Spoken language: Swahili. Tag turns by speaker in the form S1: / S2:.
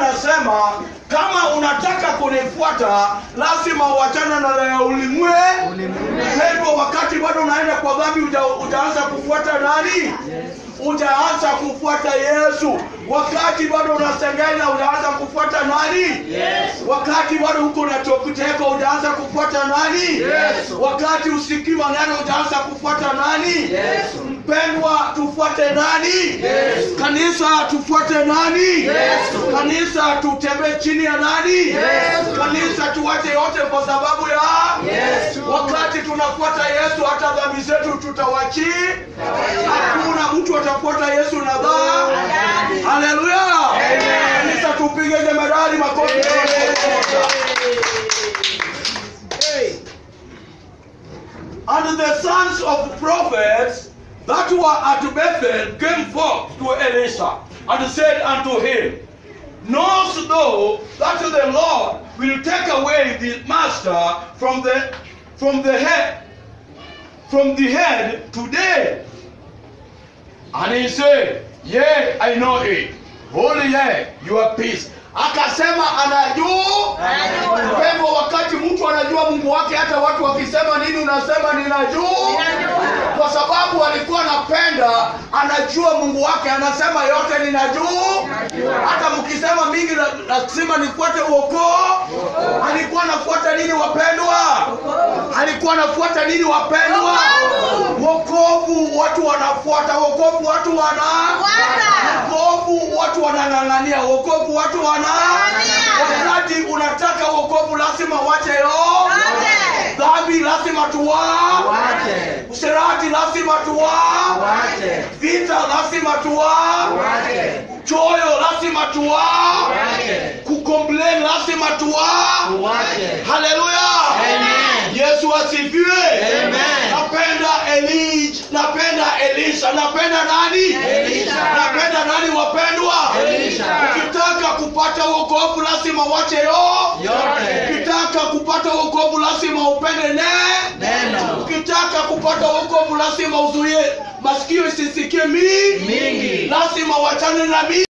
S1: anasema kama unataka kunifuata lazima uachane na ya ulimwe hivyo wakati bado unaenda kwa dhambi uja, utaanza kufuata nani utaanza kufuata yesu wakati bado unasengenya utaanza kufuata nani wakati bado huko unachokuteka utaanza kufuata nani wakati usikii maneno utaanza kufuata nani mpendwa tufuate nani kanisa tufuate nani kanisa tutembee chini ya nani kanisa tuwache yote kwa sababu ya wakati tunafuata yesu hata dhambi zetu tutawachi hakuna mtu atafuata yesu na dhaa haleluya kanisa tupige jemedali makofi And the sons of the prophets that were at Bethel came forth to Elisha and said unto him, Knowest thou that the Lord will take away the master from the from the head from the head today? And he said, Yea, I know it. Holy ye, your peace. Akasema anajua
S2: Anajua.
S1: Mpendwa, wakati mtu anajua Mungu wake, hata watu wakisema nini, unasema ninajua,
S2: Ninajua.
S1: kwa sababu alikuwa anapenda, anajua Mungu wake, anasema yote ninajua. Hata mkisema mingi, la- lazima nifuate uokoo. Alikuwa anafuata nini, wapendwa? Alikuwa anafuata nini, wapendwa? Wokovu watu wanafuata, wokovu watu wana wokovu watu wanang'ang'ania, wokovu watu wana
S2: Ng'ang'ania.
S1: wakati unataka wokovu lazima wache yo
S2: Wache.
S1: dhambi lazima tuwa
S3: Wache.
S1: usherati lazima tuwa
S3: Wache.
S1: vita lazima tuwa
S3: Wache.
S1: choyo lazima tuwa
S3: Wache.
S1: kukomplain lazima tuwa
S3: Wache.
S1: haleluya
S3: Amen.
S1: yesu asifiwe
S3: Amen.
S1: napenda elij napenda elisha napenda nani
S3: Elisha.
S1: napenda nani wapendwa
S3: Elisha.
S1: ukitaka kupata wokovu lazima wache yo
S3: Yote.
S1: ukitaka kupata wokovu lazima upende ne
S3: Neno.
S1: ukitaka kupata wokovu lazima uzuie masikio isisikie mi
S3: Mingi.
S1: lazima wachane na mi